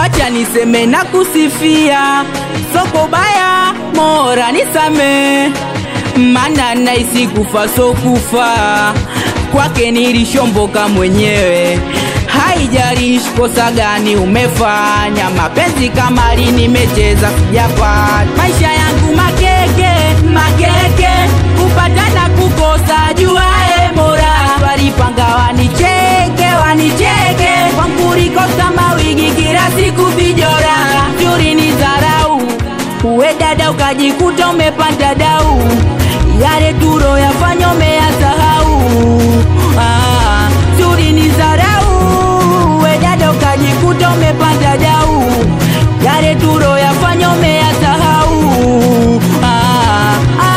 wacha niseme na kusifia soko baya mora nisame mana naisi kufa so kufa kwake nilishomboka mwenyewe haijalishi kosa gani umefanya mapenzi kama lini nimecheza sijapata maisha yangu makeke makeke kupata na kukosa juae mora walipanga wanicheke wanicheke kwankurikosa mawigi kila siku vijora juri ni dharau uwe dada ukajikuta umepanda dau yale turo yafanya umeyasahau ah, juri ni dharau uwe dada ukajikuta umepanda dau yale turo yafanya umeyasahau ah,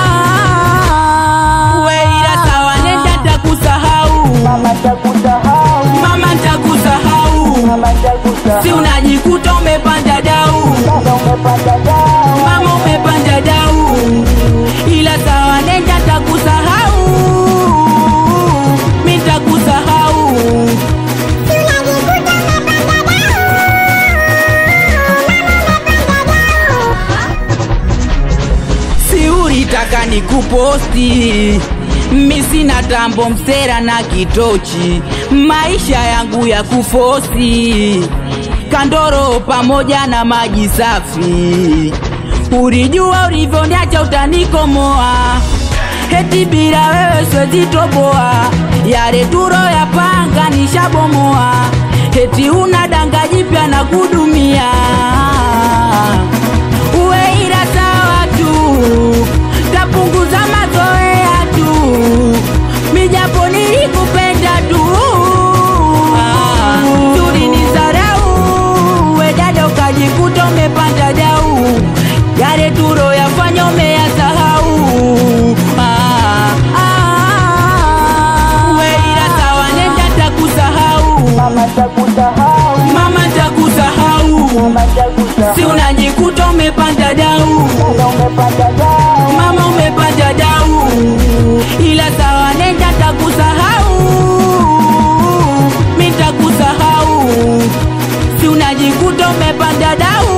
ah, we ila sawa nenda takusahau Mama takusahau, mama ntakusahau mama takusahau, si unajikuta umepanda dau dada umepanda dau, mama umepanda dau ila sawa nenda takusahau mi takusahau si ulitaka nikuposti mi sina tambo msera na kitochi maisha yangu ya kufosi kandoro pamoja na maji safi ulijua ulivyoniacha utanikomoa heti bila wewe swezitoboa yale turo ya panga nishabomoa heti una danga jipya na kudumia uwe ila sawa tu tapunguza mazoea tu mijapo nilikupenda tu Ah, tuli ni zarau we dada ukajikuta umepanda dau yale turo yafanya umeyasahau Ah, ah, we ila sawa nenda takusahau mama takusahau, mama takusahau mama takusahau, si unajikuta umepanda dau dada umepanda dau, mama umepanda dau ila sawa nenda takusahau mi takusahau si unajikuta umepanda dau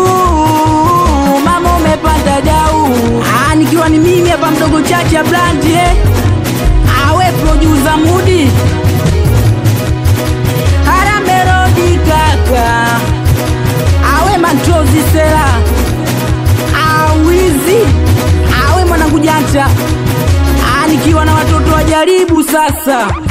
mama umepanda dau ah, nikiwa ni mimi hapa mdogo chacha blandi eh? awe produsa mudi haramerodi kaka awe matrozi sela awizi awe mwanangu janja Ah, nikiwa na watoto wajaribu sasa